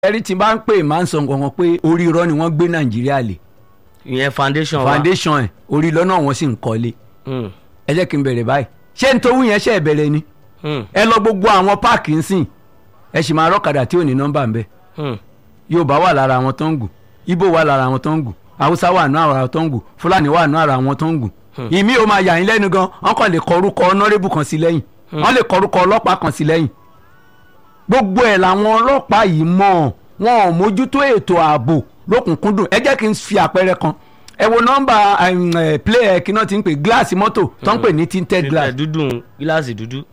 ẹ̀rí tí bá ń pè máa ń sọ nǹkan kan pé orí irọ́ ni wọ́n gbé nàìjíríà lé ìyẹn foundation wa foundation ẹ̀ orí irọ́ náà wọ́n sì ń kọ́lé Mm, ẹ jẹ́ kí n bẹ̀rẹ̀ báyìí ṣé n tó wú yẹn ṣe bẹ̀rẹ̀ ni mm, ẹ lọ gbogbo àwọn páàkì ń sìn ẹ sì máa rọ́kadà tí ò ní nọ́mbà ń bẹ mm. yorùbá wà lára àwọn tó ń gùn ibo wà lára àwọn tó ń gùn haúsá wà nù àwọn tó ń gùn fúlàní wà nù ara àwọn tó ń gùn ìmí ò máa yà yín lẹ́nu gan wọn kàn lè kọ orúkọ ọ̀nàrẹ́bù kan sí lẹ́yìn wọn lè kọ orúkọ ọlọ́pàá kan sí lẹ́yìn gbogbo ẹ̀ làwọn ọlọ́pàá yìí mọ̀ wọn ò mójútó ètò ààbò lókùnkúndùn ẹ jẹ́ kí n fi àpẹẹrẹ kan ẹ wo nọ́mbà um, eh, play ẹ kí náà ti ń pè gíláàsì mọ́tò tó ń pè ní tinted glass Tinted dúdú gíláàsì dúdú.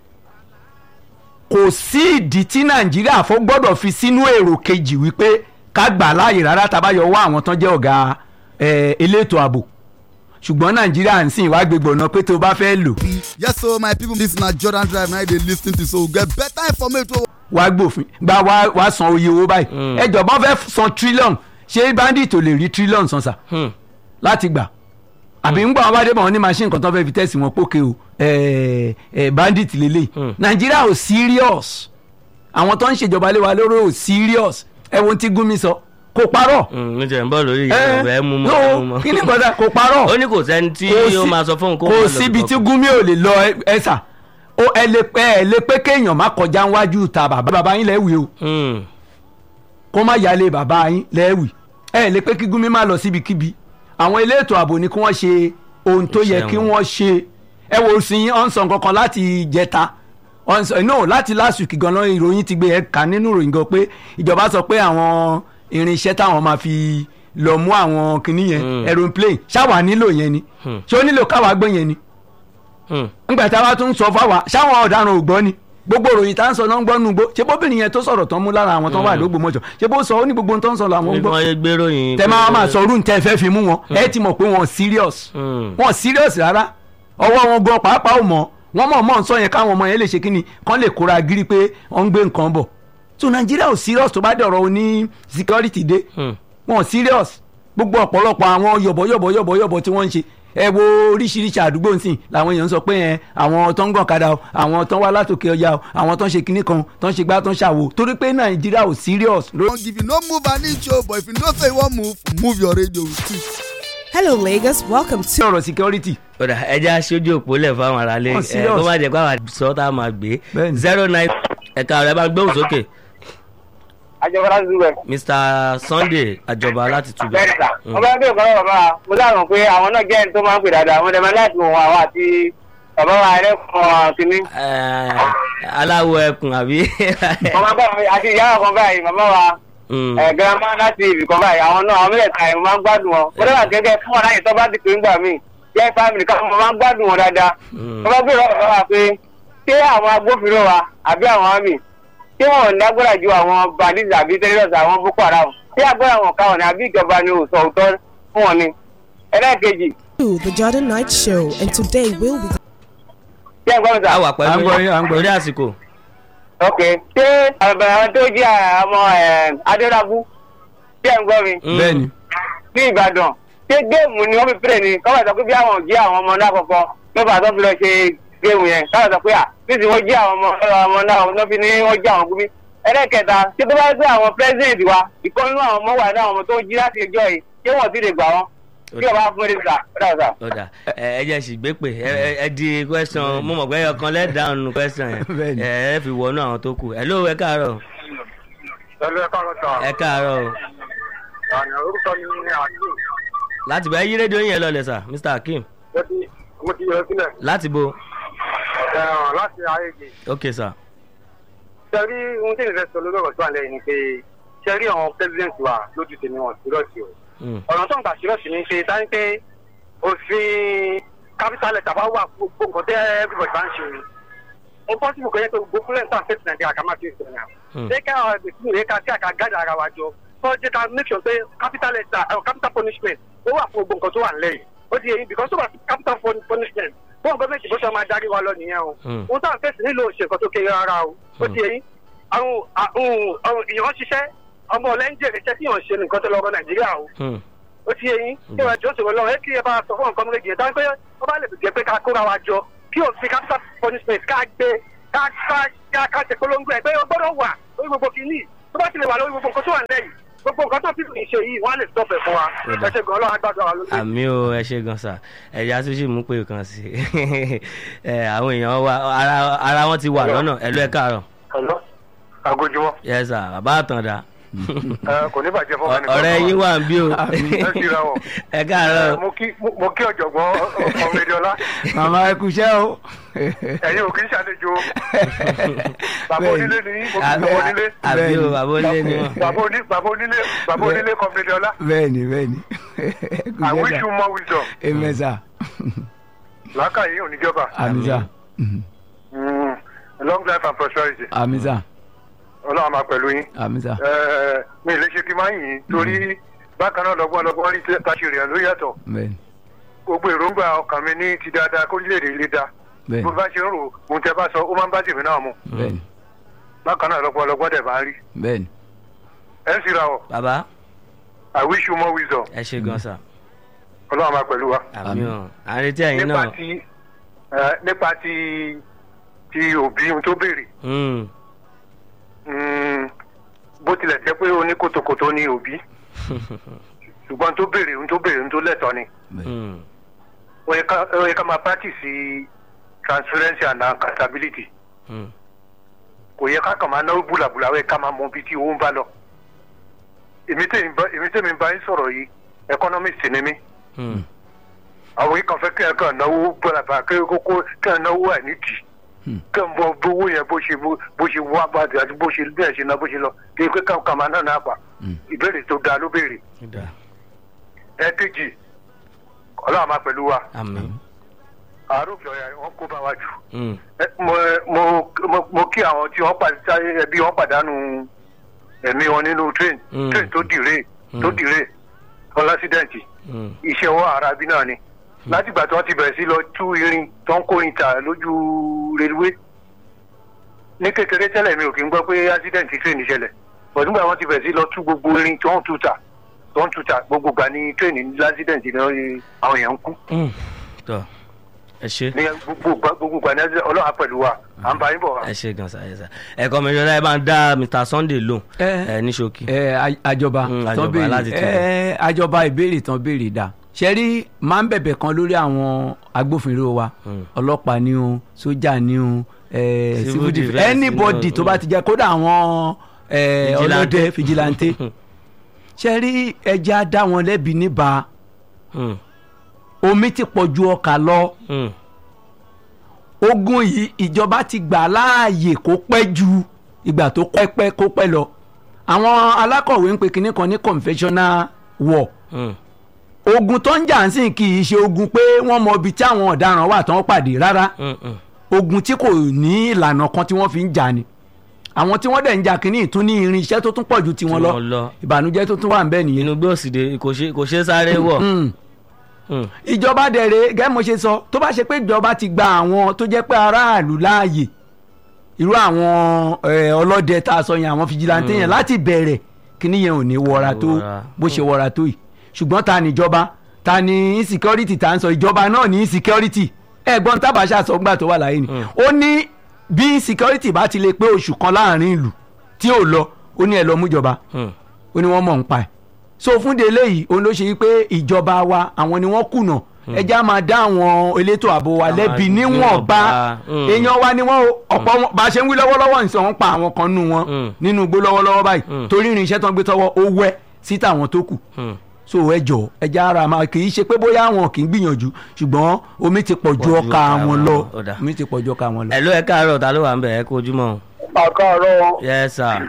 kò sí ìdí tí nàìjíríà fó gbọ́dọ̀ fi sínú èrò kejì wípé ká gbà láàyè rárá tabayọ wá àwọn tán jẹ́ ọ̀gá eh, elétò ààbò ṣùgbọ́n nàìjíríà ń sìn wá gbégbó ọ̀nà pé tó o bá fẹ́ lò yes so my people this na jordan drive na you dey lis ten to so we get better information. wá gbòfin gba wá wá san oye owó báyìí ẹ jọ̀bọ́n fẹ́ san trillion ṣé bandit ò lè rí trillion san sa Hmm. láti gbà àbí ń gbọ́ àwọn bàdé bọ̀ wọ́n ní machine kan tó fẹ́ fi tẹ̀sí wọn pókè o eh, eh, bandit lélẹ̀ nàìjíríà ò serious àwọn tó ń ṣèjọba lé wa lórí ò serious ẹ wo ohun tí gúnmi sọ kò parọ́ Mm, ní tẹ̀ ń bọ̀ lórí ẹ ìyẹn ẹ mú mọ́ ẹ mú no mọ́. kí ni kọ́dà kò parọ́ ó ní kò sẹ́ni tí Kò yóò sí- máa sọ fóun kó kò máa lọ síbi tí bìkan. gúnmi ò lè lọ ẹ- ẹ sà ó ẹ lè pé ẹ lè pé kéèyàn má kọjá níwájú ta bàbá bàbá yín lẹ́wì o Hmm. kó má yálé bàbá yín lẹ́wì ẹ lè pé kí gúnmi má lọ síbikíbi àwọn ilé ètò ààbò ni kí wọ́n ṣe ohun tó yẹ Iṣẹ́ kí wọn. wọ́n ṣe ẹ wo sí yín ọ̀nsán kankan láti jẹta ọ̀nsán no láti last week gan-an ìròyìn ti gbé ẹ kà nínú ìròyìn gan pé ìjọba sọ pé àwọn irinṣẹ́ táwọn máa fi lọ mú àwọn kinní yẹn Mm. aeroplane ṣáwa nílò yẹn ni Hmm. ṣé ó nílò káwa gbé yẹn ni Hmm. ńgbà tí a bá tún sọ fáwa ṣáwọn ọ̀daràn ò gbọ́ ni gbogbo ìròyìn tá à ń sọ náà ń gbọ́ nù gbó ṣé bóbìnrin yẹn tó sọ̀rọ̀ tán mú lára àwọn tó wà lógbòmọ̀ṣọ́ ṣé bó sọ ó ní gbogbo ohun tó ń sọ làwọn ń ní gbọ́ wọ́n yé gbéròyìn. tẹ máa máa sọ orun tẹ fẹ́ fi mú wọn ẹ ti mọ̀ pé wọn serious Hmm. wọn serious rárá ọwọ́ wọn gan pàápàá ò mọ̀ wọ́n mọ̀ mọ̀ ń sọ yẹn káwọn ọmọ yẹn lè ṣe kíni kán lè kóra gírí pé wọ́n ń gbé nǹkan bọ̀ so nàìjíríà ò serious tó bá dọ̀rọ̀ oní security dé Hmm. wọn ò serious gbogbo ọ̀pọ̀lọpọ̀ àwọn yọ̀bọ̀yọ̀bọ̀ yọ̀bọ̀yọ̀bọ̀ tí wọ́n ń ṣe ẹ wo oríṣiríṣi àdúgbò nsìn làwọn èèyàn ń sọ pé ẹ àwọn tó ń gàn kadà o àwọn tó ń wá látòkè ọjà o àwọn tó ń ṣe kinní kan tó ń ṣe gbá tó ń ṣàwò torí pé nàìjíríà ò serious lórí Don't give you no move an inch o but if you know say you wan move move your radio with it. Hello, Lagos. Welcome to ọ̀rọ̀ security kódà ẹja aṣojú òpó lẹ̀ fáwọn aráalé Wọ́n ẹ serious. kó má jẹ́ pé àwọn sọ tá a máa gbé Bẹ́ẹ̀ni. zero nine ẹ̀ka rẹ̀ bá gbóhùn sókè àjọba láti dúró ẹ. Mr Sunday àjọba láti túbẹ̀. bẹ́ẹ̀ni sà wọ́n bá ń bèèrè kọ́lọ́ bàbá wa mo dáhùn pé àwọn náà jẹ́ ẹni tó máa ń pè dáadáa wọ́n dẹ̀ máa láti wọ̀n àwọn àti bàbá wa ẹlẹ́kùn kínní. aláwọ̀ ẹkùn àbí. wọ́n máa ń bá wọn àti ìyá wọn kan báyìí màmá wa Hmm. ẹ̀ girama láti ibì kan báyìí àwọn náà àwọn mẹ́tẹ̀ẹ̀ta ẹ̀ mo máa ń gbádùn wọn. mo dábàá gẹ́gẹ́ fún wọn láyè tó bá ti pè ń gbà mí jẹ́ fámìlì kan mo máa ń gbádùn wọn dáadáa. Hmm. wọ́n bá bèèrè bàbá wa pé ṣé àwọn agbófinró wa àbí àwọn àmì ṣé wọn ò lágbára ju àwọn bandits àbí terrorists àwọn boko haram ṣé agbára wọn káwọn ni àbí ìjọba ni ò sọ òótọ́ fún wọn ni. ẹlẹ́ẹ̀kejì the Jordan Night Show, and today we'll be ṣé ẹ̀ ń gbọ́ mi sà? a wà À ń pẹ̀lú gbọ́ yín, à ń gbọ́ yín. lórí àsìkò. ok ṣé àwọn tó jí ọmọ adélábù ṣé ẹ̀ ń gbọ́ mi? Hmm. bẹ́ẹ̀ ni ní ìbàdàn ṣé géèmù ni wọ́n fi pèrè ni kọ́wọ́ sọ pé bí àwọn jí àwọn ọmọ náà kọ̀ọ̀kan ló bá tó fi lọ ṣe géèmù yẹn káwọ́ sọ pé à níbi wọ́n jí àwọn ọmọ ọmọ náà ló fi ní wọ́n jí àwọn gúnmí. ẹlẹ́kẹta ṣé tó bá gbé àwọn pírẹ́sidẹ̀ntì wa ìkan nínú àwọn ọmọ wà ní àwọn ọmọ tó jí láti ẹjọ́ yìí ṣé wọ́n ti lè gbà wọ́n kí ọba fún mi sà ọ̀dà sà. ọ̀dà ẹ ẹ jẹ́ sì gbé pé ẹ ẹ- ẹ di question mo mọ̀ pé ọkàn lẹ́dàánu nù question yẹn Bẹ́ẹ̀ni. ẹ ẹ fi wọnú àwọn tó kù ẹ ló ẹ káàárọ̀ pẹ̀lú ẹ̀ka ọ̀sán ẹ káàárọ̀ o. orúkọ mi ni àdúgbò láti bá yí rédíò yẹn lọlẹ̀ sà Mr Akeem mo ti yọ sílẹ̀ láti bo láti ayége. ok sà. ṣe rí ohun tí ìrẹsì sọ lórí ọ̀rọ̀ tó wà lẹ́yìn ni pé ṣe rí àwọn president wa lójú tèmi wọn sírọ̀sì o Hmm. ọ̀nà tó ń gbà sírọ̀sì ni pé táyé pé òfin capital letter bá wà fún gbogbo nǹkan tẹ́ everybody bá ń ṣe ni ó pọ́sibù kan yẹ pé gbogbo fúlẹ̀ sáà fẹ́ẹ̀tì nàìjíríà ká má fi ìsìn náà Hmm. ṣé ká àwọn ẹgbẹ́ sínú rẹ̀ ká sí àká gáàdà ara wa jọ kọ́ jẹ́ ká make sure pé capital letter uh, capital punishment ó wà fún gbogbo nǹkan tó wà nílẹ̀ yìí ó ti yẹ yín because tó wà sí capital pun- punishment fún gọ́ọ̀mẹ̀ntì bó ṣe máa darí wa lọ nìyẹn o Hmm. ohun táwọn fẹ́ẹ̀sì nílò ṣe nǹkan tó kéré rárá o ó ti yẹ yín àwọn àwọn àwọn èèyàn ṣiṣẹ́ ọmọ ọlẹ́ńjẹ̀ rẹ̀ ṣẹ́ tí yàn ṣe nǹkan tó lọ́rọ̀ nàìjíríà o Hmm. ó ti yẹ yín kí wọ́n jọ́ sọ̀rọ̀ lọ́wọ́ ẹ kí ẹ bá sọ fún nǹkan méjì yẹn dáhùn pé wọ́n bá lè jẹ́ pé ká kóra wa jọ kí òfin capital punishment ká gbé ká ká ká ká ṣe polongo ẹ pé ó gbọ́dọ̀ wà lórí gbogbo kìíní tó bá ti lè wà lórí gbogbo nǹkan tó wà nílẹ̀ yìí gbogbo nǹkan tó fífi ṣe yìí wọ́n á lè stop ẹ̀ fún wa Ó dà. ẹ ṣe gan ọlọ́run àgbàdo àwọn lójú. àmì o ẹ ṣe gan sa ẹ̀yà tó sì mú pé kan sí ẹ àwọn èèyàn wa ara ara wọn ti wà lọ́nà ẹ lọ ẹ káàárọ̀ Hello? agojumọ yẹ sà bàbá àtàndá kò ní bàjẹ́ fún ọ̀rẹ́ yín wà ń bí o ẹ síra wọ̀. ẹ káàárọ̀ mo kí mo kí ọ̀jọ̀gbọ́n ọmọdéọlá màmá ẹ kúṣẹ́ o. ẹ̀yin ò kí ń ṣàlejò bàbá onílé ni mo kí bàbá onílé àbí o bàbá onílé ni wọn. bàbá oní bàbá onílé bàbá onílé ọmọdéọlá bẹ́ẹ̀ni bẹ́ẹ̀ni. I wish you more wisdom amen sir. làákàyè oníjọba àmì sir. Mm, long life and prosperity àmì sir. ọlọ́run máa pẹ̀lú yín àmì sir. Ẹ, mi ì lè ṣe kí n máa yìn ín torí bákan náà lọ́gbọ́n lọ́gbọ́n rí táṣìrì ẹ̀ ló yàtọ̀ bẹ́ẹ̀ni gbogbo èròǹgbà ọkàn mi ní ti dáadáa kó lè rí ilé da bó bẹ́ẹ̀ni bá ṣe ń rò ohun tẹ bá sọ ó máa ń bá tèmi náà mu bẹ́ẹ̀ni bákan náà lọ́gbọ́n lọ́gbọ́n dẹ̀ máa ń rí bẹ́ẹ̀ni. ẹ ń sira ọ bàbá I wish you more wisdom ẹ ṣe gan sa ọlọ́run máa pẹ̀lú wa. àmì o à ń retí ẹ̀yin nípa náà ti ẹ, nípa ti ti òbí ohun tó béèrè Mm, Mm, bó tilẹ̀ jẹ́ pé oníkòtòkòtò ni òbí ṣùgbọ́n tó béèrè ohun tó béèrè ohun tó lẹ́tọ̀ọ́ ni mm, ó yẹ ká- ó yẹ ká máa practice transparency and accountability mm. kò yẹ ká kàn máa náwó búlàbúlà ó yẹ ká máa mọ ibi tí owó ń bá lọ èmi tèmi bá èmi tèmi bá yín sọ̀rọ̀ yìí economist ni mí Mm. àwọn yìí kan fẹ́ kí ẹ kàn náwó búlàbúlà kí kókó kí ẹ náwó ẹ̀ nídìí kí ẹ bọ owó yẹn bó ṣe bó ṣe wá bá àti bó ṣe bí ẹ ṣe ná bó ṣe lọ kí ẹ kàn kàn máa náà náà pa ìbéèrè tó dáa ló béèrè Ó dáa. ẹ kejì ọlọ́run máa pẹ̀lú wa àmì àárò ìfọ̀yà wọn kó bá wa jù Mm, Ẹ, mo mo mo- mo kí àwọn tí wọ́n pàdé ẹbí wọn pàdánù ẹ̀mí wọn nínú train Mm. train tó dìre tó Mm. dìre ọlásídẹ̀ǹtì mm, iṣẹ́ wọn ara bí náà ni látìgbà tí wọ́n ti bẹ̀rẹ̀ sí lọ tú irin tó ń kórin tà lójú reluwé ní kékeré tẹ́lẹ̀ mi ò kí ń gbọ́ pé accident train ṣẹlẹ̀ bọ̀ nígbà wọ́n ti bẹ̀rẹ̀ sí lọ tú gbogbo irin tó ń tú tà tó ń tú tà gbogbo gbà ní train ní accident ní àwọn èèyàn ń kú mm. tọ́ ẹ ṣe ní gbogbo gbà- gbogbo gbà ní accident ọlọ́run á pẹ̀lú wa à ń bá yín bọ̀ wá. ẹ ṣe gan sa ẹ sa ẹ̀kọ́ mi ṣọlá ẹ bá ń dá Mr Sunday lóhùn Ẹ. ẹ ní ṣókí. ẹ a- àjọba Mm, tán àjọba béèrè láti tún. ẹ àjọba ìbéèrè tán béèrè dà ṣẹ́rí máa ń bẹ̀bẹ̀ kan lórí àwọn agbófinró wa Mm. ọlọ́pàá ni o sójà ni o ẹ, Civil civil defence defence anybody ni o, tó bá mm. ti jẹ́ kódà àwọn ẹ, Vigilante. ọlọ́dẹ fìjìláńtẹ́ ṣẹ́rí ẹja dá wọn lẹ́bi níbà Mm, omi ti pọ̀ ju ọkà lọ mm, ogun yìí ìjọba ti gbà láàyè kó pẹ́ ju ìgbà tó pẹ́ pẹ́ kó pẹ́ lọ àwọn alákọ̀wé ń pe kinní kan ní conventional war mm, ogun tó ń jà ń sìn kì í ṣe ogun pé wọ́n mọ ibi tí àwọn ọ̀daràn wà tán pàdé rárá mm, mm. ogun tí kò ní ìlànà kan tí wọ́n fi ń jà ni àwọn tí wọ́n dẹ̀ ń jà kínní ìtún ní irinṣẹ́ tó tún pọ̀ ju tiwọn Tí lọ wọ́n lọ. ìbànújẹ́ tó tún wà ń bẹ nìyẹn. inú gbé òsìdè kò ṣe kò ṣe sáré wọ̀. Mm Mm, ìjọba dẹ̀rẹ̀ gẹ́gẹ́ mo ṣe sọ tó bá ṣe pé ìjọba ti gba àwọn tó jẹ́ pé aráàlú láàyè irú àwọn eh, ọlọ́dẹ tá a sọ yẹn àwọn fìjìláńtẹ́ yẹn láti bẹ̀rẹ̀ kíní yẹn ò ní wọra tó Wọra. bó ṣe wọra tó yìí ṣùgbọ́n ta ni ìjọba ta ni insecurity tá à ń sọ ìjọba náà ní insecurity ẹ̀gbọ́n tábàṣà sọ gbà tó wà láyé ni ó ní bí insecurity bá ti lè pé oṣù kan láàrin ìlú tí ò lọ ó ní ẹ lọ mú ìjọba mm, ó ní wọ́n mọ̀ ń pa ẹ̀ so fún délé yìí òun ló ṣe yí pé ìjọba wa àwọn ni wọ́n kùnà ẹjẹ́ á máa dá àwọn elétò ààbò wa Àwọn lẹ́bi níwọ̀nba níwọ̀nba, mm. èèyàn wa ni wọ́n o ọ̀pọ̀ wọn bá a ṣe ń wí lọ́wọ́lọ́wọ́ nìṣẹ́ wọn pa àwọn kan nù wọn Mm. nínú igbó lọ́wọ́lọ́wọ́ báyìí Mm. torí irinṣẹ́ tó ń gbé tọwọ́ ó wẹ́ sí tàwọn tó kù mm. so ẹ jọ ẹjẹ́ ara máa kì í ṣe pé bóyá àwọn kì í gbìyànjú ṣùgbọ́n omi ti pọ̀ ju Pọ̀ ju ọkà ọkà wọn wọn lọ lọ, ó dà. omi ti pọ̀ ju ọkà wọn lọ. ẹ ló ẹ káàárọ̀ ta ló wà ń bẹ̀ ẹ kó ojúmọ́ o. àkàrọ̀ yes sir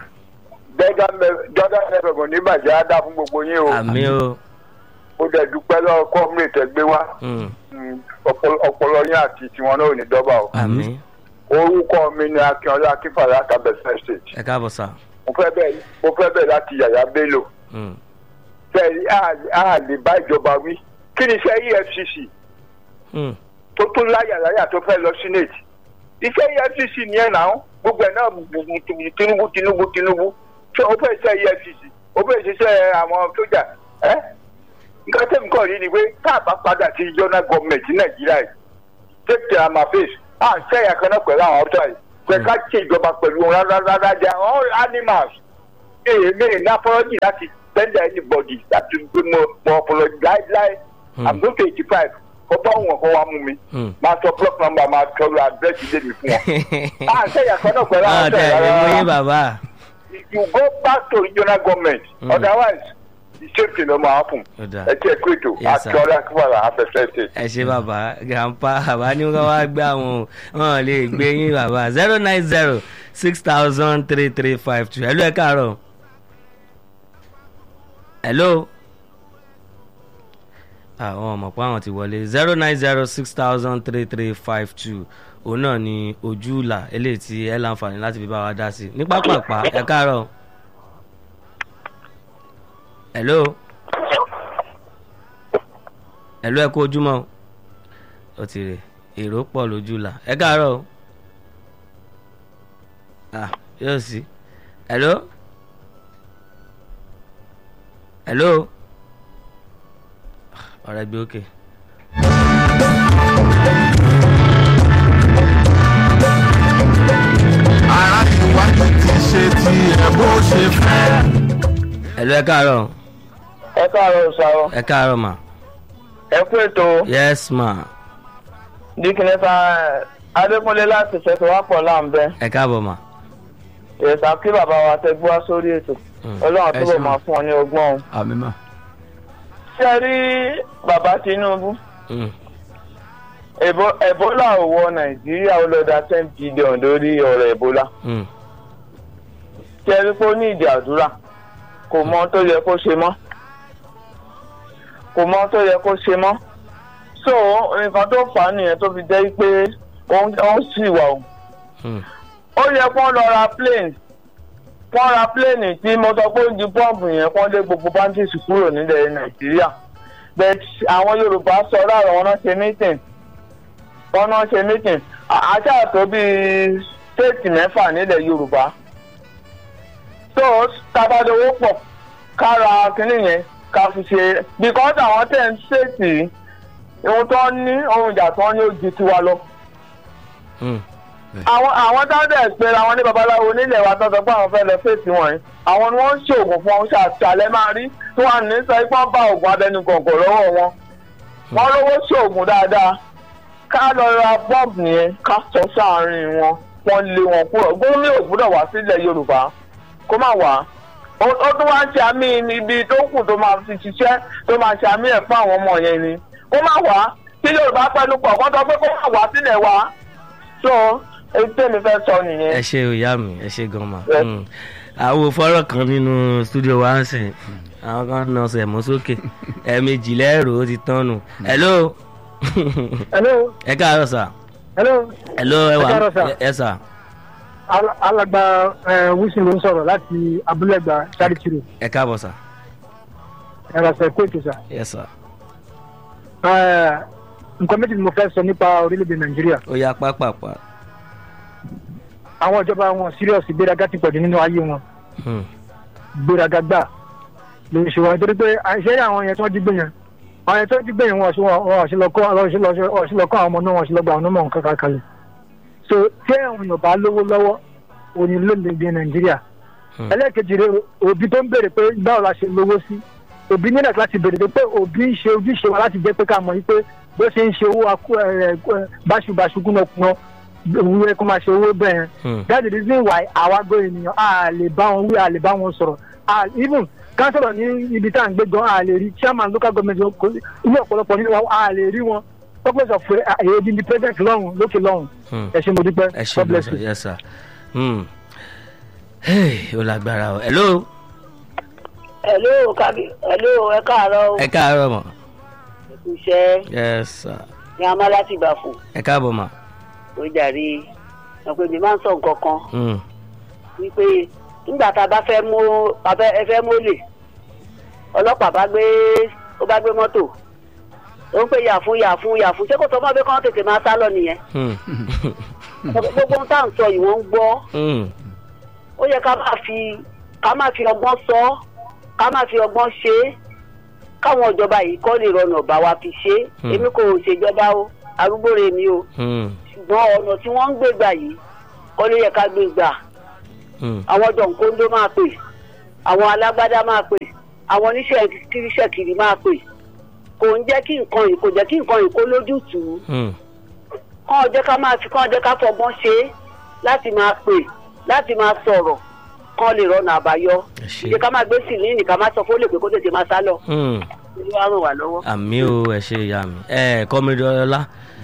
jordan nfm ní bàjẹ́ á dá fún gbogbo yín o àmì o. ó dẹ̀ dúpẹ́ lọ́wọ́ kọ́mírètì ẹgbẹ́ wa Mm, Mm, ọpọlọ- ọpọlọ yín àti tiwọn náà ò ní dọ́bà o. àmì orúkọ mi ni akínọlá akínfàlà kábẹ́sẹ̀ state ẹ káàbọ̀ sà. mo fẹ́ bẹ́ẹ̀ mo fẹ́ bẹ́ẹ̀ láti yàyà bello Mm, fẹ́ẹ́ a lè bá ìjọba wí kí ni iṣẹ́ efcc mm, tó tún láyàláyà tó fẹ́ lọ senate iṣẹ́ efcc ni ẹ̀ náà gbogbo ẹ̀ náà tinubu tinubu tinubu ṣé o fẹ́ ṣe efcc o fẹ́ ṣiṣẹ́ àwọn sójà ẹ́ nǹkan tẹ̀mí kọ́ rí ni pé tá a bá padà sí regional government ní nàìjíríà yìí take their ma face à ń ṣẹ́yà kan náà pẹ̀lú àwọn ọ̀tọ̀ yìí pé ká ṣe ìjọba pẹ̀lú wọn rárá rárá jẹ́ all animals mi mi ní apology láti tender anybody láti gbé mo mo apology láíláí Hmm. i'm going to eighty five kó bá wọn kó wá mú mi Hmm. máa sọ block number máa tọrọ address ilé mi fún wọn. à ń sẹ́yà kan náà pẹ̀lú náà àwọn tẹ̀ ọ̀sẹ̀ lé mú yín rárá bàbá you go back to regional government Hmm. otherwise the same thing no ma happen. Ó dáa. ẹ jẹ́ kó ètò Yes, sir. àti ọ̀rẹ́ akíwàlà afẹ́fẹ́ ṣe. ẹ ṣe bàbá grandpa bàbá ní wọn wá gbé àwọn wọn lè gbé yín bàbá zero nine zero six thousand three three five two hello ẹ káàárọ̀ hello àwọn ọmọ pé àwọn ti wọlé zero nine zero six thousand three three five two òun náà ni ojú ìlà eléyìí tí ẹ láǹfààní láti fi bá wa dá sí ní pápápá ẹ káàárọ̀ hello hello ẹ kú ojúmọ́ o. ó ti rè èrò pọ̀ lójú ìlà ẹ káàárọ̀ o. ah yóò sí hello hello ọ̀rẹ́ gbé òkè. ara ìwádìí ti ṣe ti ẹ̀ bó ṣe fẹ́. hello ẹ káàárọ̀ ẹ káàárọ̀ ṣàrọ̀ ẹ káàárọ̀ mà ẹ kú ètò yes ma dikínẹ́sà adékúnlé láti fẹsẹ̀wápọ̀ láǹbẹ́ ẹ káàbọ̀ mà ìrẹsà kí bàbá wa tẹ gbọ́ sórí ètò Mm. ọlọ́run ẹ túbọ̀ ṣeun. máa fún ọ ní ọgbọ́n o. àmì mà. ṣé ẹ rí bàbá tinubu Mm. Ebo- ebola ò wọ nàìjíríà ó lọ da ten billion lórí ọ̀rọ̀ ebola Mm. ṣé ẹ rí pé ó ní ìdí àdúrà kò mọ ohun tó yẹ kó ṣe mọ́ kò mọ ohun tó yẹ kó ṣe mọ́ so nǹkan tó fà á nìyẹn tó fi jẹ́ pé ó ń ó ń sì wà o Mm. ó yẹ kó lọ ra plane kó ra plane tí mo sọ pé ó di pọ́ǹpù yẹn kó lé gbogbo bandits kúrò nílẹ̀ nàìjíríà but àwọn yorùbá sọ láàrọ̀ wọn náà ṣe meeting wọn náà ṣe meeting À- àṣà tó bíi stéètì mẹ́fà nílẹ̀ yorùbá so tábàdówó pọ̀ kára kínní yẹn ká fi ṣe because àwọn tẹ̀ ń ṣètì ohun tó ń ní ohun ìjà tó ń ní ó ju tiwa lọ Mm. àwọn àwọn táwọn pé àwọn ní babaláwo nílẹ̀ wa tó sọ pé àwọn fẹ́ lọ fèsì wọ̀nyí àwọn ni wọ́n ń ṣoògùn fún wọn ṣàṣàlẹ̀ máa rí tí wọ́n ní sọ pé wọ́n bá oògùn abẹnú gọ̀ǹgọ̀ lọ́wọ́ wọn wọ́n lówó ṣoògùn dáadáa ká lọ ra bọ́ọ̀bù yẹn ká sọ sáàárín wọn wọ́n lé wọn kúrò gómìnà ò gbúdọ̀ wá sílẹ̀ yorùbá kó má wá ó ó tún wá ń ṣe àmì ibi tó kù tó máa fi ṣiṣẹ́ tó máa ṣe àmì ẹ̀ fún àwọn ọmọ yẹn ni kó má wá kí yorùbá pẹ̀lú pọ̀ kó sọ pé kó má wá sílẹ̀ wa so èyí tèmi fẹ́ sọ nìyẹn. ẹ ṣe ìyá mi ẹ ṣe gan ma Yes. Mm. àwọn fọ́rọ̀ kan nínú studio wa ń sìn àwọn kan nà ọsẹ mú sókè ẹ̀ẹ̀mejì lẹ́rù ó ti tán nù hello hello ẹ káàárọ̀ sà hello hello ẹ wà Ẹ káàárọ̀, sir. ẹ sà Al- alàgbà ẹ, wilson ló ń sọ̀rọ̀ láti abúlẹ̀gbà charity road ẹ káàbọ̀ sà ẹ̀rọ sẹ̀ kó ètò sà. yes sà Ẹ, nǹkan méjì ni mo fẹ́ sọ nípa orílẹ̀-èdè nàìjíríà ó yá pápápá àwọn ìjọba wọn serious ìgbéraga ti pọ̀jù nínú ayé wọn Hmm. ìgbéraga gbà ló ń ṣe wọn nítorí pé àìṣe àwọn yẹn tí wọ́n jí gbé yẹn àwọn yẹn tí wọ́n jí gbé yẹn wọn ò sí lọ kọ́ wọn ò sí lọ wọn ò sí lọ kọ́ àwọn ọmọ náà wọn ò sí lọ gba àwọn ọmọ nǹkan kan kalẹ̀ so tí àwọn èèyàn bá lówó lọ́wọ́ òní lóde nàìjíríà Hmm. ẹlẹ́ẹ̀kejì rẹ òbí tó ń béèrè pé báwo la ṣe lówó sí òbí nílẹ̀ láti béèrè pé òbí ń ṣe ojúṣe wa láti jẹ́ pé ká mọ̀ yí pé bó ṣe ń ṣe owó akú ẹ̀ ẹ̀ báṣubàṣu kúnnákúnná òun yẹ kó máa ṣe owó bẹ́ẹ̀ Hmm. yẹn that's the reason why àwa gbọ́ ènìyàn a lè bá wọn wí a lè bá wọn sọ̀rọ̀ a even kánsọ̀rọ̀ ní ibi tá à ń gbé gan a lè rí chairman local government kò ní ọ̀pọ̀lọpọ̀ nínú wa a lè rí wọn purpose of èyí di president lọ́hùn lókè lọ́hùn Hmm. ẹ ṣe mo dúpẹ́ ẹ ṣe God gan bless sà you. yes sà Hmm. Hey, ó lágbára o hello hello kabi hello ẹ káàárọ̀ o ẹ káàárọ̀ mọ̀ iṣẹ́ yes sà ní a máa láti gbà fún ẹ káàbọ̀ mà ó jàre ọ̀pẹ mi máa ń sọ nǹkan kan Hmm. wípé nígbà tá a bá fẹ́ mú a fẹ́ ẹ fẹ́ mólè ọlọ́pàá bá gbé ó bá gbé mọ́tò ó ń pè yà fún yà fún yà fún ṣé kò sọ fún ọ pé kí wọ́n tètè máa sá lọ nìyẹn Hmm. gbogbo ohun tá à ń sọ yìí wọ́n ń gbọ́ Hmm. ó yẹ ká máa fi ká máa fi ọgbọ́n sọ ọ́, ká máa fi ọgbọ́n ṣe é káwọn ìjọba yìí kọ́ lè rọnà bá wa fi ṣe é Hmm. èmi kò ṣèjọba o arúgbó rè mí o Hmm. ṣùgbọ́n ọ̀nà tí wọ́n ń gbé gbà yìí kọ́ ló yẹ ká gbé gbà Hmm. àwọn jọ̀ǹkóńdó máa pè àwọn alágbádá máa pè àwọn oníṣẹ́ kíríṣẹ́ kiri máa pè kò ń jẹ́ kí nǹkan yìí kò jẹ́ kí nǹkan yìí kó lójútùú Hmm. kán ọjọ́ ká máa fi kán ọjọ́ ká fọgbọ́n ṣe é láti máa pè láti máa sọ̀rọ̀ kán lè rọnà àbáyọ ẹ ṣe. ìdí ká máa gbé sílíìnì ká máa sọ fún olè pé kó tètè máa sá lọ Hmm. olú wa ràn wá lọ́wọ́. àmì o ẹ ṣe ìyá mi ẹ kọ́mídé ọlá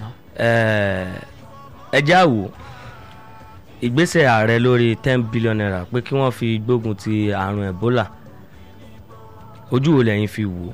ẹ já wò ìgbésẹ̀ ààrẹ lórí ten billion naira pé kí wọ́n fi gbógun ti àrùn ebola ojú wo lẹ́yìn fi wò ó.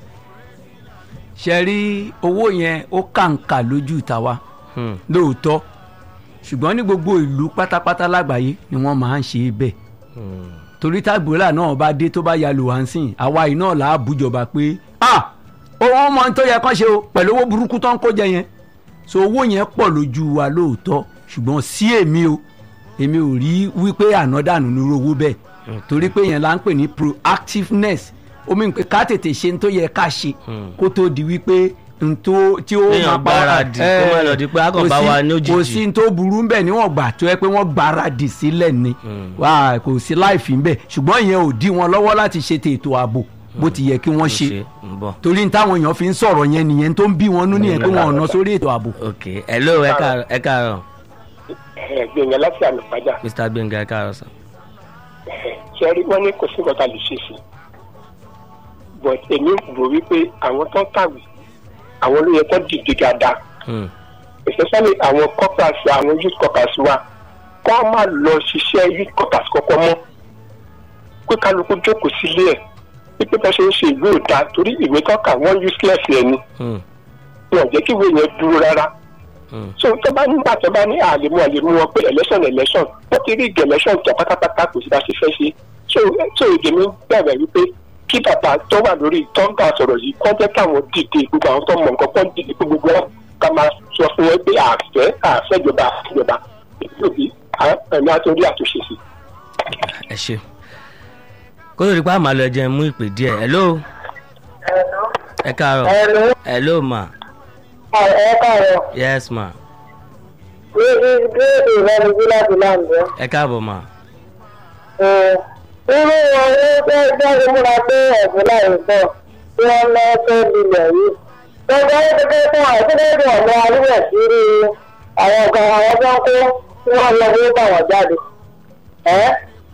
ṣe rí owó yẹn ó kàǹkà lójú tàwa Hmm. lóòótọ́ ṣùgbọ́n ní gbogbo ìlú pátápátá lágbàáyé ni wọ́n máa ń ṣe bẹ́ẹ̀ Hmm. torí tágbòlà náà bá dé tó bá ya lò wá ń sìn àwa yìí náà là á bújọba pé ah owó mọ tó yẹ kán ṣe o pẹ̀lú owó burúkú tó ń kó jẹ yẹn so owó yẹn pọ̀ lójú wa lóòótọ́ ṣùgbọ́n sí èmi o èmi ò rí wípé ànádànù ní owó bẹ́ẹ̀ torí pé yẹn là ń pè ní proactiveness omi ń pè ká tètè ṣe ní tó yẹ ká ṣe kó tó di wípé n tó tí ó Kéèyàn máa pa wá- gbáradì, kó má lọ di pé á kàn kò bá sí- wa ní òjijì. kò sí n tó burú ń bẹ̀ níwọ̀n gbà tó yẹ pé wọ́n gbáradì sílẹ̀ ni wá kò sí láìfì ń bẹ̀ ṣùgbọ́n ìyẹn ò dí wọn lọ́wọ́ láti ṣe ètò ààbò bó ti yẹ kí wọ́n ṣe ń bọ̀. torí ní táwọn èèyàn fi ń sọ̀rọ̀ yẹn nìyẹn tó ń bí wọn nú nìyẹn pé wọn ò ná sórí ètò ààbò. ok hello ẹ káàárọ̀ ẹ káàárọ̀ gbẹ̀ngàn láti àmì padà mr gbẹ̀ngà ẹ káàárọ̀ sir. ṣe rí wọn ní kò sí nǹkan tá a lè ṣe sí i but èmi rò wípé àwọn tó ń kàwé àwọn ló yẹ kó dìde dáadáa Hmm. especially àwọn corpers àwọn youth corpers wa kó má lọ ṣiṣẹ́ youth corpers kọ́kọ́ mọ́ pé kálukú jókòó sílé ẹ̀ pípé bá ṣe ń ṣe ìwé òda torí ìwé tọ́ka wọ́n useless ẹ̀ ni Hmm. wọn ò jẹ́ kí ìwé yẹn dúró rárá Hmm. so tó bá nígbà tó bá ní àlèmú àlèmú wọn pé election election wọ́n ti rí ìgbẹ́ election tó pátápátá kò sí bá ṣe fẹ́ ṣe so so èdè mi bẹ̀rẹ̀ wípé kí bàbá tó wà lórí tọ́ǹgà sọ̀rọ̀ yìí kọ́ jẹ́ káwọn dìde gbogbo àwọn tó mọ̀ nǹkan kọ́ dìde pé gbogbo wọn ká máa sọ fún wọn pé àfẹ́ àfẹ́jọba àfẹ́jọba ìgbòbi ẹ̀mí àtúndí àtúnṣe sí. ẹ ṣe kó tó di pa àmàlù ẹ jẹ́ n mú ìpè díẹ̀ hello ẹ káàárọ̀ Hello. hello ma ẹ káàárọ̀ yes ma ní ìbéèrè ìrẹ́ni bí láti láǹdẹ́. ẹ káàbọ̀ ma irú wọn ló fẹ́ jáde múra pé ẹ̀sùn láì sọ tí wọ́n lọ fẹ́ lílẹ̀ yìí. gbogbo ayé kékeré fún àwọn kékeré fún ọ̀nà alúwẹ̀ sí rí àwọn ọ̀gá àwọn tó ń kó tí wọ́n lọ bí ó bà wọ́n jáde. ẹ́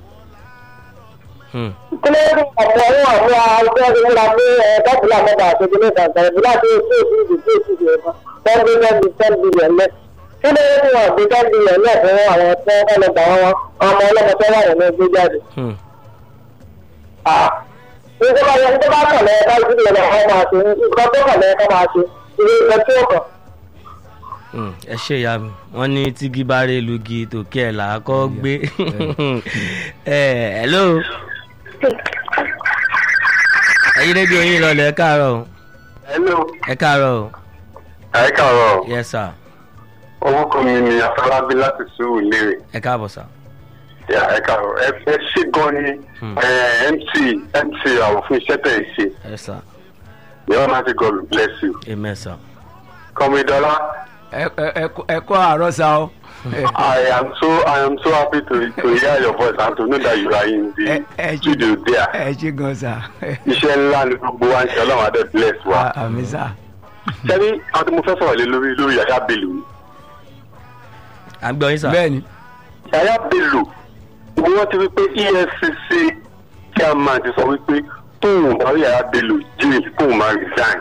Hmm. kí ló dé ọ̀pọ̀ ní àwọn àwùjọ ti múra pé ẹ̀ dọ́kùnrin àmọ́ta àtòjú ní ìtàkùn ìbílẹ̀ àti èsì èsì ìdìbò èsì ìdìbò kan wọ́n gbé lẹ́bi ten billion lẹ́ kí ló dé wọn gbé ten billion lẹ́ fún àwọn tó ń lọ gbà wọn ọmọ ọlọ́mọ tó wà nínú ẹgbẹ́ jáde. Hmm. nígbà bá yẹ nígbà bá kàn lẹ́yìn ká ìdílé lọ kọ́ máa ṣe nǹkan tó kàn lẹ́yìn ká máa ṣe ìwé ìgbẹ́ tí ó kàn. Hmm. ẹ ṣe ìyá mi wọ́n ní tígi bá rí lugi tòkí ẹ̀ là á kọ́ gbé ẹ hello ẹyin rédíò yín lọlẹ̀ ẹ káàárọ̀ o. hello ẹ káàárọ̀ o. ẹ káàárọ̀ yes sir orúkọ mi ni afọlábí láti sùúrù léèrè ẹ káàbọ̀ sir. Ya, ẹ káàárọ̀ ẹ ẹ ṣe gan ni ẹ, mc mc àwọn fún iṣẹ́ tẹ̀ ẹ ṣe yes sir the almighty god will bless you amen sir. kọ́mídọ́lá ẹ ẹ ẹ kọ́ àárọ̀ sa o. i am so i am so happy to to hear your voice and to know that you are in the studio there ẹ ṣe gan sa. iṣẹ́ ńlá ni gbogbo wa ń ṣe ọlọ́run adé bless wa àmì sá. sẹ́ni àwọn tí mo fẹ́ sọ̀rọ̀ lé lórí lórí yàyà bello ni à ń gbọ́ yín sir. bẹ́ẹ̀ni. yàyà bello ni wọ́n ti wí pé efcc chairman ti sọ wípé tóun bá rí yàyà bello jail tóun máa resign.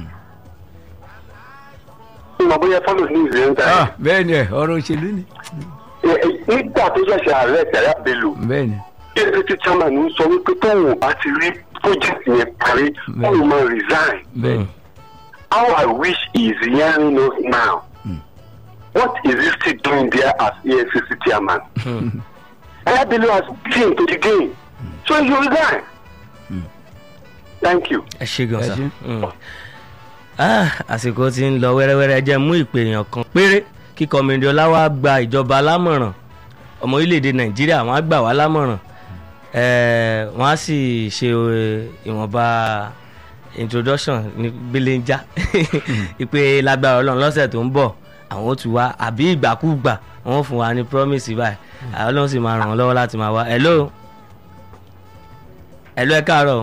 ìmọ̀ bóyá follow news yẹn ń ta Ah, bẹ́ẹ̀ni ẹ ọ̀rọ̀ òṣèlú ni. nígbà tó ṣẹ̀ṣẹ̀ ààrẹ yàyà bello bẹ́ẹ̀ni. efcc chairman ń sọ wípé tóun bá ti rí project yẹn parí tóun máa resign. bẹ́ẹ̀ni. how i wish he is hearing us now. what is he still doing there as efcc chairman. yàyà bello has been to the game so he should resign. thank you. ẹ ṣe gan Ẹ sa ṣé. Mm. Ah, àsìkò tí ń lọ wẹ́rẹ́wẹ́rẹ́ jẹ́ mú ìpè èèyàn kan péré kí kọ́mìnrin ọláwà gba ìjọba lámọ̀ràn ọmọ orílẹ̀-èdè nàìjíríà wọ́n á gbà wá lámọ̀ràn Eh, wọ́n á sì ṣe eh, ìwọ̀nba introduction ní gbéléńjá ìpè lágbára ọlọ́run lọ́sẹ̀ tó ń bọ̀ àwọn ó tù wá àbí ìgbàkúgbà wọ́n ó fún wa ní promise báyìí àwọn ọlọ́run sì máa ràn wọ́n lọ́wọ́ láti máa wá hello ẹ̀lú ẹ káàárọ̀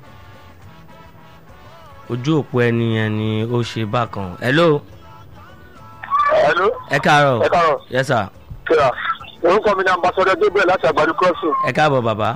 ojú òpó ẹni yẹn ni ó ṣe bákan ẹ̀lú Hello. ẹ káàárọ̀ Ẹ káàárọ̀. yes sir kíra orúkọ mi ni ambassadọ gabriel láti àgbàdo crossing ẹ káàbọ̀ bàbá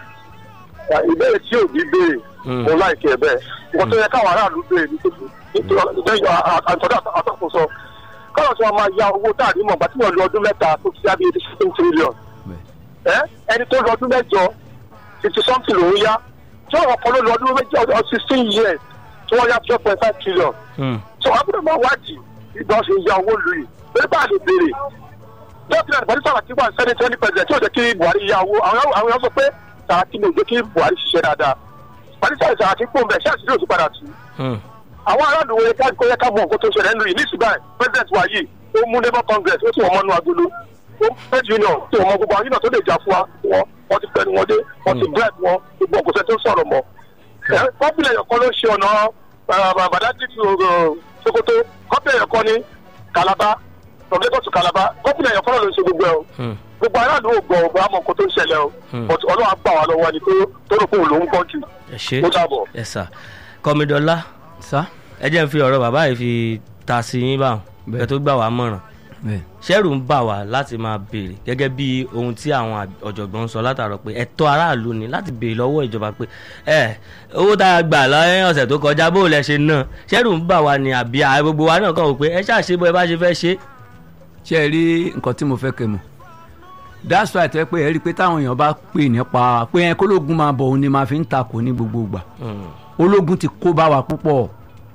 ìbéèrè tí òbí béèrè Mm. mo láìkí ẹ bẹ́ẹ̀ nǹkan tó yẹ káwọn aráàlú béèrè nítorí lẹ́yìn àtọ́dá àtọ́kùnso káwọn tí wọ́n máa ya owó táàrí mọ̀ gbà tí wọ́n lo ọdún mẹ́ta tó fi ábí eighty seven trillion ẹ ẹni tó lo ọdún mẹ́jọ fifty something lòún yá tí wọ́n kọ́ ló lo ọdún mẹ́jọ ọ sixteen years tí wọ́n yá twelve point five trillion Hmm. so abúlé máa wádìí ìgbà ṣe ya owó lu yìí pé bá a lè béèrè dókítà ìbàdí sàràkí wà sẹ́ni twenty president tí ò jẹ́ kí buhari ya owó àwọn àwọn èèyàn sọ pé sàràkí ló jẹ́ kí buhari ṣiṣẹ́ dáadáa ìbàdí sàràkí sàràkí pò ń bẹ̀ ṣé àṣírí òsì padà tù Hmm. àwọn aráàlú wo ká kó yẹ ká mọ nǹkan tó ṣẹlẹ̀ nínú yìí nísìnyí báyìí president wa yìí ó mú labour congress ó sì wọ́n mọ́nú agolo ó trade union tí wọ́n mọ gbogbo àwọn union tó lè jà fún wa wọn wọ́n ti fẹ́ni wọn dé wọ́n ti bribe wọn gbogbo ọ̀gọ̀sẹ̀ tó sọ̀rọ̀ mọ́ kọ́pìlẹ̀ ẹ̀yọ̀kan ló ṣe ọ̀nà bàdájì sokoto kọ́pìlẹ̀ ẹ̀yọ̀kan ní kalaba from lagos to kalaba kọ́pìlẹ̀ ẹ̀yọ̀kan náà ló ń ṣe gbogbo ẹ̀ o Hmm. gbogbo aráàlú ò gbọ́ ọ̀gbọ́n àmọ́ nǹkan tó ń ṣẹlẹ̀ o Hmm. but ọlọ́run á gbà wá lọ́wọ́ ni tó- tó rò pé òun ló ń gbọ́ jù ẹ ṣe ó dàbọ̀. ẹ sà kọmídọ́lá sá ẹ jẹ́ n fi ọ̀rọ̀ bàbá yìí fi ta sí yín báwọn Bẹ́ẹ̀. kẹ́ tó gbà wá mọ̀ràn bẹ́ẹ̀ ṣẹ́rù ń bà wá láti máa béèrè gẹ́gẹ́ bí ohun tí àwọn àg- ọ̀jọ̀gbọ́n ń sọ látàrọ pé ẹ̀tọ́ aráàlú ni láti béèrè lọ́wọ́ ìjọba pé ẹ owó tá a gbà lọ́yìn ọ̀sẹ̀ tó kọjá bó lẹ ṣe náà ṣẹ́rù ń bà wá ni àbí ààrẹ gbogbo wa náà kàn wò pé ẹ ṣàṣe bó ẹ bá ṣe fẹ́ ṣe. ṣe ẹ rí nǹkan tí mo fẹ́ kẹ́ mọ̀ that's why tẹ́ pé ẹ rí i pé táwọn èèyàn bá pè nípa pé ẹ kólógun máa bọ̀ òun ni máa fi ń takò ní gbogbo ìgbà Hmm. ológun ti kó bá wa púpọ̀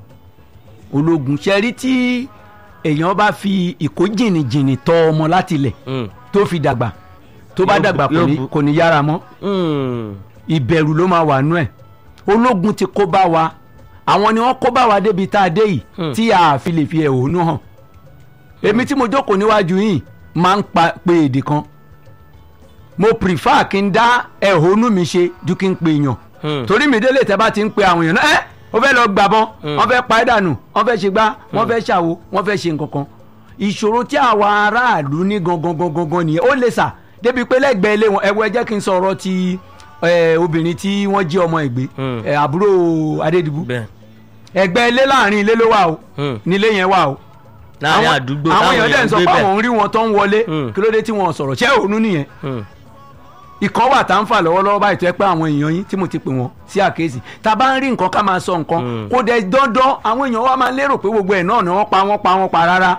ológun ṣe rí tí èèyàn bá fi ìkó jìnnìjìnnì tọ́ ọmọ láti ilẹ̀ Hmm. tó fi dàgbà tó bá Yóò bu- dàgbà kò yóò ní- bu- kò ní yára mọ́ Hmm. ìbẹ̀rù ló máa wà nú ẹ̀ ológun ti kó bá wa àwọn ni wọ́n kó bá wa débi tá a dé yìí Hmm. tí a fi lè fi ẹ̀hónú hàn èmi tí mo jókòó níwájú yìí máa ń pa pe èdè kan mo prefer kí n dá ẹ̀hónú mi ṣe ju kí n pe èèyàn Hmm. torí mi délé tẹ́ bá ti ń pe àwọn èèyàn náà ẹ́ ó fẹ́ lọ gbàbọn Hmm. wọ́n fẹ́ pa ẹ́ dànù wọ́n fẹ́ ṣe gbá wọ́n fẹ́ ṣàwo wọ́n fẹ́ ṣe nǹkan kan ìṣòro tí àwa aráàlú ní gangan gangan gangan nìyẹn ó lè sà débi pé lẹ́gbẹ̀ẹ́ ilé wọn ẹ̀wọ̀ ẹ jẹ́ kí n sọ̀rọ̀ ti eh, obìnrin tí wọ́n jí ọmọ ìgbé Hmm. eh, àbúrò adédìbú bẹ́ẹ̀ ẹgbẹ́ ilé láàrin ilé ló wà o Hmm. nílé yẹn wà o láàrin Àwọn- àdúgbò àwọn táwọn èèyàn dẹ̀ èèyàn ń ń sọ gbé pé bẹ́ẹ̀. àwọn ń rí wọn tó ń wọlé Hmm. kí ló dé tí wọn ò sọ̀rọ̀ ṣé òun nìyẹn Hmm. ìkọ́ wà tá ń fà lọ́wọ́lọ́wọ́ báyìí tó yẹ pé àwọn èèyàn yín tí mo ti pè wọ́n sí àkéésì tá a bá ń rí nǹkan ká máa sọ nǹkan Mm. kó dẹ̀ dandan àwọn èèyàn wa máa lérò pé gbogbo ẹ̀ náà ni wọ́n pa wọ́n pa wọ́n pa rárá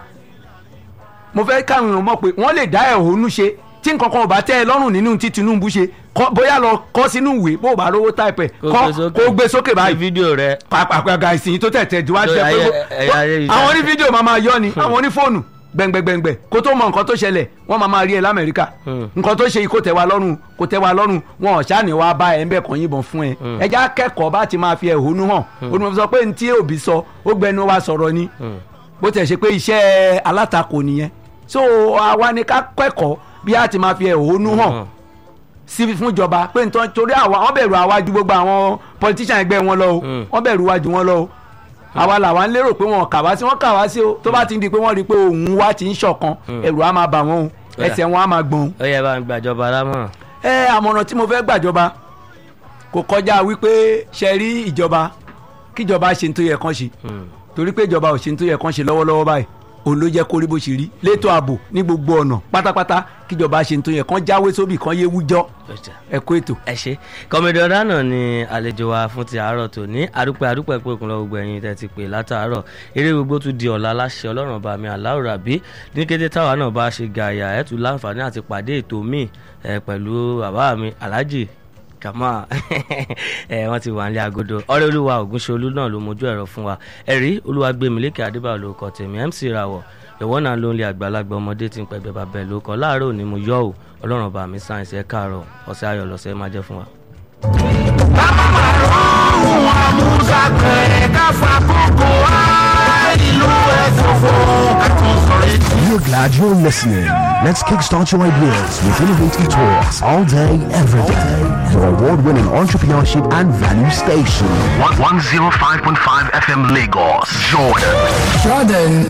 mo fẹ́ káwọn èèyàn mọ̀ pé wọ́n lè dá ẹ̀hónú ṣe tí nǹkan kan ò bá tẹ́ ẹ lọ́rùn nínú tí Tinubu ṣe kọ́- bóyá lọ kọ́ sínú ìwé bó o bá rówó táìpẹ̀ Kó kọ́ gbé sókè. kó gbé sókè Ní báyìí fídíò rẹ pàpàpàgà ìsìn tó tẹ̀tẹ̀ jù wá Lórí ṣe pé ayé- ẹ̀yà ayélujára. àwọn oní fídíò máa máa yọ ni àwọn oní fóònù gbẹ̀ngbẹ̀gbẹ̀ngbẹ̀ kó tó mọ nǹkan tó ṣẹlẹ̀ wọ́n máa máa rí ẹ lamẹ́ríkà Hmm. nǹkan tó ṣe yìí kò tẹ́ wa lọ́rùn kò tẹ́ wa lọ́rùn wọn ò ṣáà ní wàá bá ẹ ń bẹ̀ kàn yìnbọn fún ẹ Hmm. ẹ já kẹ́kọ̀ọ́ bá ti máa fi ẹ̀hónú hàn ó ní mo fi sọ pé ní tí òbí sọ ó gbẹnu wa sọ̀rọ̀ ni Hmm. bó tẹ̀ ṣe pé iṣẹ́ alátakò nìyẹn so àwa ni ká kẹ́kọ̀ọ́ bí a ti máa fi ẹ̀hónú hàn Hmm. sí fún ìjọba pé nítorí torí àwa wọn bẹ̀rù àwa ju gbogbo àwọn politician ẹgbẹ́ wọn lọ o Mm. wọn bẹ̀rù wa ju wọn lọ o àwa làwa ń lérò pé wọn kà wá sí wọn kà wá sí o tó bá ti ń di pé wọ́n rí i pé òun wa ti ń ṣọ̀kan ẹ̀rù á máa bà wọ́n o Ó yá. ẹsẹ̀ wọn á máa gbọ̀n o. ó yẹ bá ń gbàjọba lámọ̀ràn. ẹ àmọ̀ràn tí mo fẹ́ gbàjọba kò kọjá wípé ṣe rí ìjọba kíjọba ṣe ní tó yẹ kán ṣe Hmm. torí pé ìjọba ò ṣe ní tó yẹ kán ṣe lọ́wọ́lọ́wọ́ báyìí òun ló jẹ́ kó rí bó ṣe rí létò ààbò ní gbogbo ọ̀nà pátápátá kíjọba ṣe ní tó yẹ kán jáwé sóbì kán yé wújọ́ Ọjà. ẹ kó ètò. ẹ ṣe kọmídé ọ̀dà náà ni àlejò wa fún ti àárọ̀ tó ní àdúpẹ́ àdúpẹ́ pé òkun lọ gbogbo ẹ̀yin tẹ́ ti pè látàárọ̀ eré gbogbo tún di ọ̀la láṣẹ ọlọ́run ọba mi aláwòrán bí ní kété táwa náà bá ṣe gàyà ẹ̀ tún láǹfààní àti pàdé ètò míì ẹ̀ pẹ̀lú bàbá mi alhaji kàmá ẹ wọn ti wà nílé agodo ọ̀rẹ́ olúwa ògúnṣolú náà ló mójú ẹ̀rọ fún wa ẹ̀rí olúwagbèmílékè adébáyọ̀ ló kọ tèmi mc rawọ ìwọ náà ló ń lé àgbàlagbà ọmọdé tí ń pẹgbẹ bàbá ẹ ló kọ láàárọ̀ òní mo yọ ò ọlọ́run ọba mi sáyẹnsì ẹ káàárọ̀ ọ̀sẹ̀ ayọ̀ lọ́sẹ̀ máa jẹ́ fún wa. We're glad you're listening. Let's kickstart your ideas with innovative talks all day, every day. Your award winning entrepreneurship and value station. 105.5 FM Lagos, Jordan. Jordan